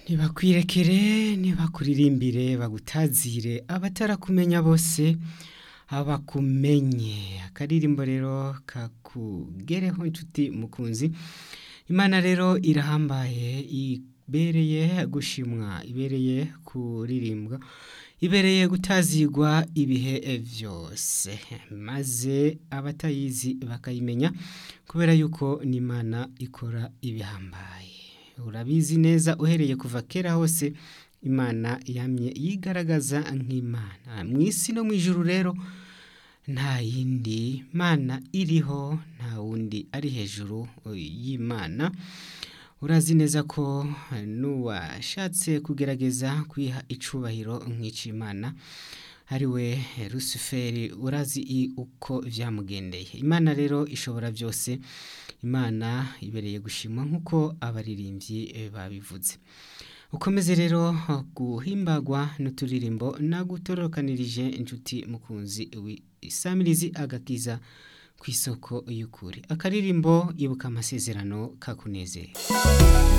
ntibakwirekere ntibakuririmbire bagutazire abatarakumenya bose abakumenye akaririmbo rero kakugereho inshuti mukunzi imana rero irahambaye ibereye gushimwa ibereye kuririmbwa ibereye gutazigwa ibihe vyose maze abatayizi bakayimenya kubera yuko n'imana ikora ibihambaye urabizi neza uhereye kuva kera hose imana yamye yigaragaza nk'imana mu isi no mu ijuru rero nta yindi mana iriho nta wundi ari hejuru y'imana urazi neza ko n'uwashatse kugerageza kwiha icubahiro nk'icimana ari we rusuferi urazi uko vyamugendeye imana rero ishobora byose imana ibereye gushimwa nk'uko abaririmbyi babivuze ukomeze rero guhimbagwa n'uturirimbo nagutorokanirije inshuti mukunzi isamirizi agakiza ku isoko y'ukuri akaririmbo ibuka amasezerano kakunezeye